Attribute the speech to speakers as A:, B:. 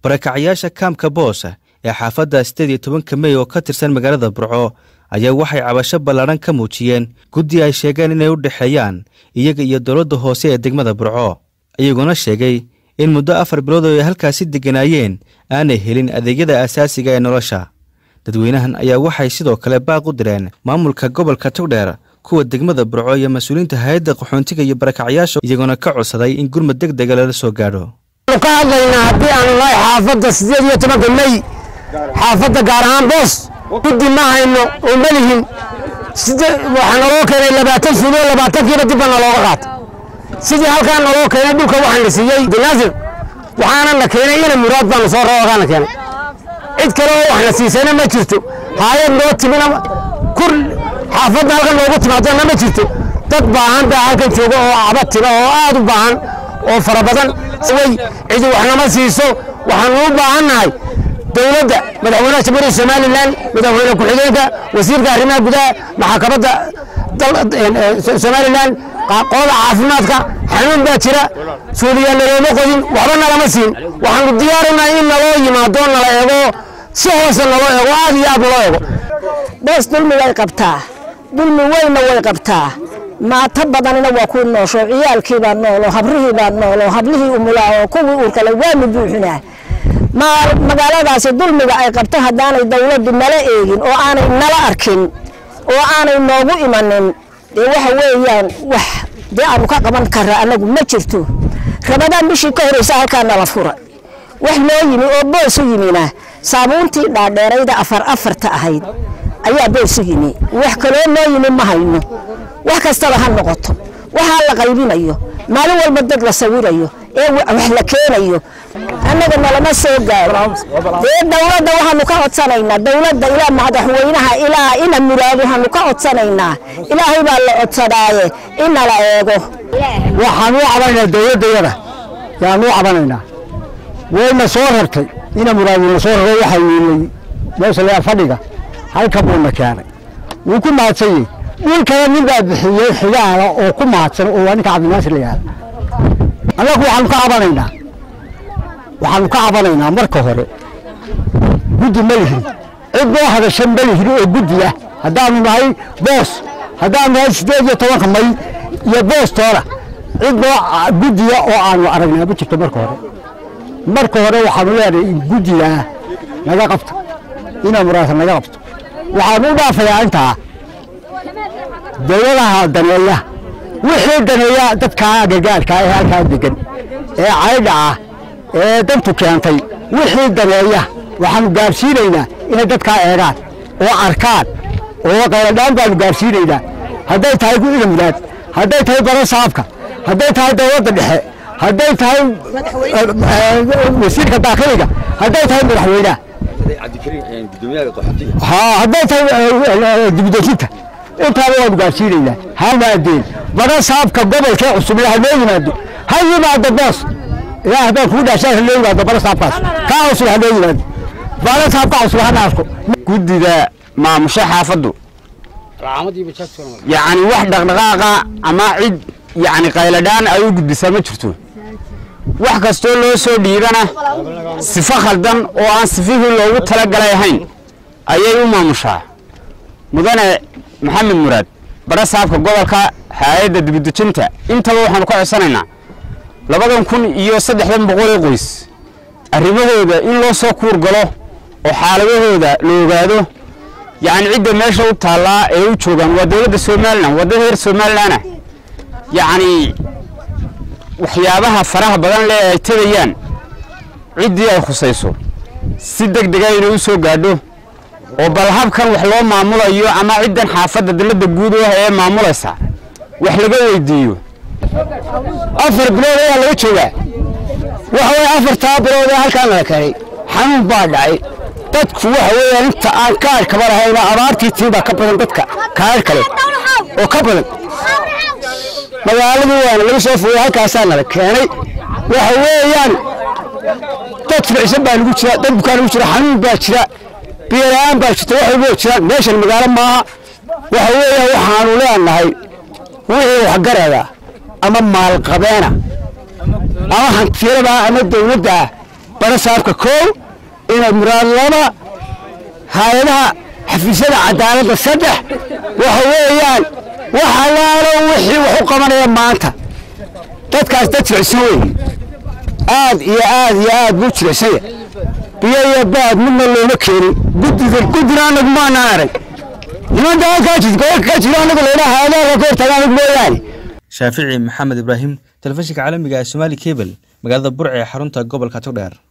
A: barakacyaasha kaamka boosa ee xaafadda sideed iyo tobanka mey oo ka tirsan magaalada burco ayaa waxay cabasho ballaadhan ka muujiyeen guddi ay sheegeen inay u dhexeeyaan iyaga iyo dowladda hoose ee degmada burco iyaguna sheegay in muddo afar bilood oo ay halkaasi degganaayeen aanay helin adeegyada asaasiga ee nolosha dadweynahan ayaa waxay sidoo kale baaq u direen maamulka gobolka togdheer kuwa degmada burco iyo mas-uuliyiinta hay-adda qaxoontiga iyo barakacyaasha iyagoona ka codsaday in gurmad deg dega lala soo gaadho
B: ka hadlaynaa haddii aanu nahay xaafadda siddeed iyo tobanka mey xaafadda gaar ahaan boos guddi ma hayno oo ma lihin waxaa naloo keenay labaatan fulo labaatankiiba dib baa nalooga qaatay sidii halkaa naloo keenay dhulka waxaan la siiyey dinaasir waxaana na keenay ina muraad baanu soo roogaana keenay cid kale oo wax na siisayna ma jirto haayad noo timina kur xaafadda halkan noogu timaadana ma jirto dad baahan baa halkan jooga oo cabatima oo aad u baahan oo fara badan way cidi wax nama siiso waxaanu u baahannahay dowladda madaxweynaha jamhuuriyadda somalilan madaxweyne ku-xigeenka wasiirka arrimaha gudaha maxkamadda somalilan qolada caafimaadka xanuun baa jira suuliyaa nalooma qodin waxba nalama siin waxaanu diyaarinahay in naloo yimaado nala eego si hoose naloo eego aad iyo aad naloo eego
C: boos dulmi way qabtaa dulmi weynna way qabtaa maato badanina waa ku noosho ciyaalkiibaa noolo habrihiibaa noolo hablihii umulaa oo kuwii uurkale waanu buuxinaa magaaladaasi dulmiga ay qabto haddaanay dawladdu nala eegin oo aanay nala arkin oo aanay noogu imanin dee waxa weeyaan wax dee aanu ka qaban kara annagu ma jirto rabadaan bishii ka horeysa halkaa nala fura wax noo yimi oo boos u yimina saabuuntii dhaadheerayda afar afarta ahayd ayaa boos u yimi wax kaloo noo yimi ma hayno wax kastaba ha noqoto waxaa la qaybinayo maalin walba dad la sawirayo ee wax la keenayo annaga nalama soo gaaro dee dowladda waxaanu ka codsanaynaa dowladda ilaa madaxweynaha ilaa ina muraad waxaanu ka codsanaynaa ilaahay baa la codsadaaye inala eego
B: waxaan u cabanaynaa dowladdayada yaan u cabanaynaa wayna soo rartay ina muraadina soo raray waxaa yiilay meesha layaa fadhiga halka buuna keenay wuu ku mahadsan yahay dhulkana nin baa bixiyey xigaala oo ku mahadsan oo waa ninka cabdinaasir la yihahda annagu waxaanu ka cabanaynaa waxaanu ka cabanaynaa marka hore guddi ma lihin cid noo hadasha ma lihin oo guddi ah haddaanu nahay boos haddaanu nahay siddeed iyo tobanka may iyo boos toona cid noo guddiya oo aanu aragnaa ma jirto marka hore marka hore waxaanu leenahay in guddigaa naga qabto ina muraasa naga qabto waxaanu u dhaafayaa intaa dowladaha daneeya wixii daneeya dadkaa gargaarka ee halkaa degan ee caydha ah ee dantu keentay wixii daneeya waxaanu gaarsiinaynaa inay dadkaa eegaan oo arkaan oo qayladhaan baanu gaarsiinaynaa hadday tahay ina muraad hadday tahay bara saabka hadday tahay dowladda dhexe hadday tahay wasiirka daakiliga hadday tahay madaxweynaha hadday tahay dibudejinta intaaba waanu gaarsiinaynaa ha yimaadeen bara saabka gobolkee cusub ha noo yimaado ha yimaado boos ilaa haddaan kuu dhaashaan ha noo yimaado bara saabkaas kaa cusub ha noo yimaado bara saabka cusub hana arko
D: guddida maamusho xaafaddu yacni wax dhaqdhaqaaqa ama cid yacni qayladhaan ay u gudbisaa ma jirto wax kastoo loo soo dhiibana sifo khaldan oo aan sifihii loogu talagalay ahayn ayay u maamushaa mudane maxamed muraad bara saabka gobolka hay-adda dibudejinta intaba waxaanu ka codsanaynaa labadan kun iyo saddexdan boqol ee qoys arrimahooda in loo soo kuur galo oo xaaladahooda la ogaado yacni cidda meesha u taallaa ee u joogaan waa dowladda somalilan waa dad reer somalilanah yacni waxyaabaha faraha badan leh ay tegayaan ciddii ay khusayso si deg dega inay u soo gaadho oo bal habkan wax loo maamulayo ama ciddan xaafadda dalladda guud u ah ee maamulaysa wax laga weydiiyo
B: afar bilood ayaa laga joogaa waxa weye afartaa bilood ee halkaa nala keenay xanuun baa dhacay dadku waxa weeyaan inta aan kaar kaba lahayna abaartii tiibaa ka badan dadka kaar kale oo ka badan magaaladii waana laga soo fogay halkaasaa nala keenay waxa weeyaan dad ficsan baa lagu jira dad bukaa lagu jira xanuun baa jira biyola'aan baa jirta wax walboo jiraan meeshan magaalo maaha waxa weeyaan waxaanu leenahay wixii waxgarada ama maalqabeena ama hantiyada ama dawladda barasaabka kow ina muraad laba hay-adaha xafiisyada cadaaladda saddex waxa weeyaan wax allaalo wixii wax u qabanaya maanta dadkaas dad jilicsan wey aad iyo aad iyo aad buu jilicsanya biyo iyo baad midna looma keenin guddiga guddina anagu maanaan arag nimanka halkaa jidgoolka ka jira anagu laydhaa hay-adaha ka hortaga anagu mooyaane
A: shaafici maxamed ibraahim telefishinka caalamiga ee somaali kebel magaalada burce ee xarunta gobolka togdheer